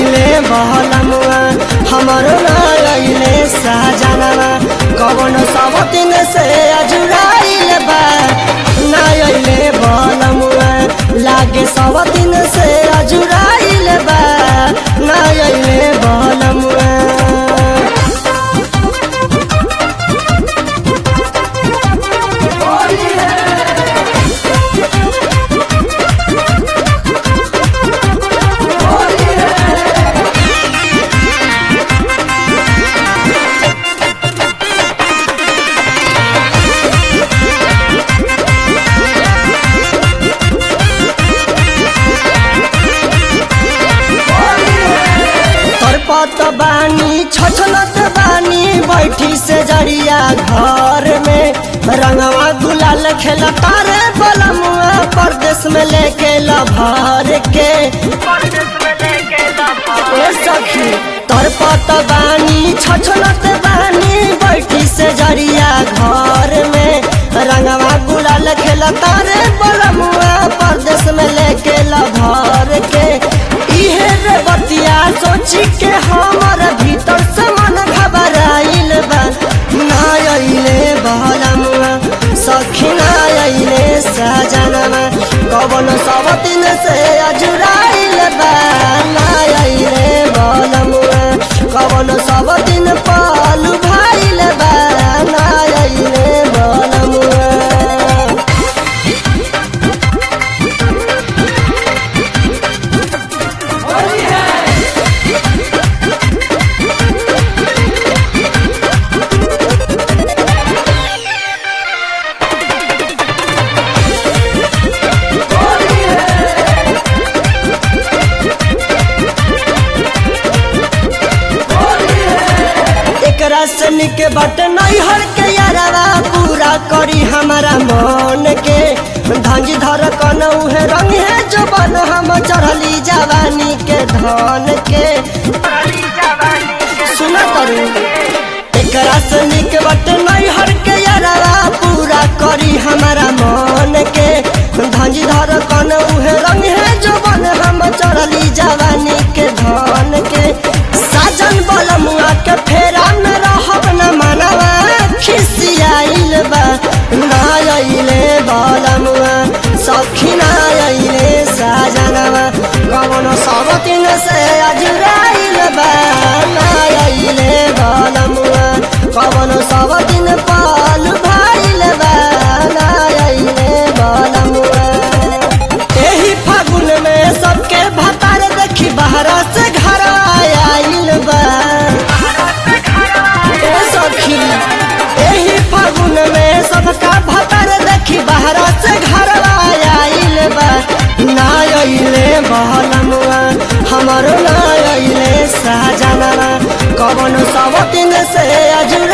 अइले बहलमुआ हमरो ना अइले साजनवा कवन सब दिन से अजुराइल बा ना अइले बहलमुआ लागे सब दिन से अजुराइल बा ना अइले बहलमुआ तरपत बानी छछलत बानी बैठी से जरिया घर में रंगवा गुलाल खेल तारे बलमुआ परदेश में लेके लभर के ए सखी तरपत बानी छछलत बानी बैठी से जरिया घर में रंगवा गुलाल खेल तारे बलमुआ परदेश में लेके लभर के इहे रे बतिया सोची के हमर भीतर से मन घबराइल बा ना अइले बहलमुआ सखी ना अइले सजनवा कवन सब दिन से अजुराइल बा ना अइले बहलमुआ कवन सब दिन पालू भाइल बा ना अइले बहलमुआ एकरा से निके बट नहीं हर के यारवा पूरा करी हमारा मन के धंजी धर कन उहे रंग है जो बन हम चढ़ली जवानी के धन के सुना करू एकरा से निके बट नहीं हर के यारवा पूरा करी हमारा मन के धंजी धर कन उहे रंग है जो बन हम चढ़ली जवानी के धन के साजन बलमुआ के फेरा में रहब न मनवा खिसियाइल बा ना अइले बलमुआ सखी ना अइले साजनवा कवन सब दिन से अजुराइल बा ना अइले बलमुआ कवन सब दिन पाल भाइल बा ना अइले बलमुआ एही फागुन में सबके भतार देखी बहरा से घर आइल बा ए सखी एही फागुन में सबका भतार देखी बहरा से घर आइल बा ना अइले बहलमुआ हमरो ना अइले साजनवा कवन सब दिन से अजुर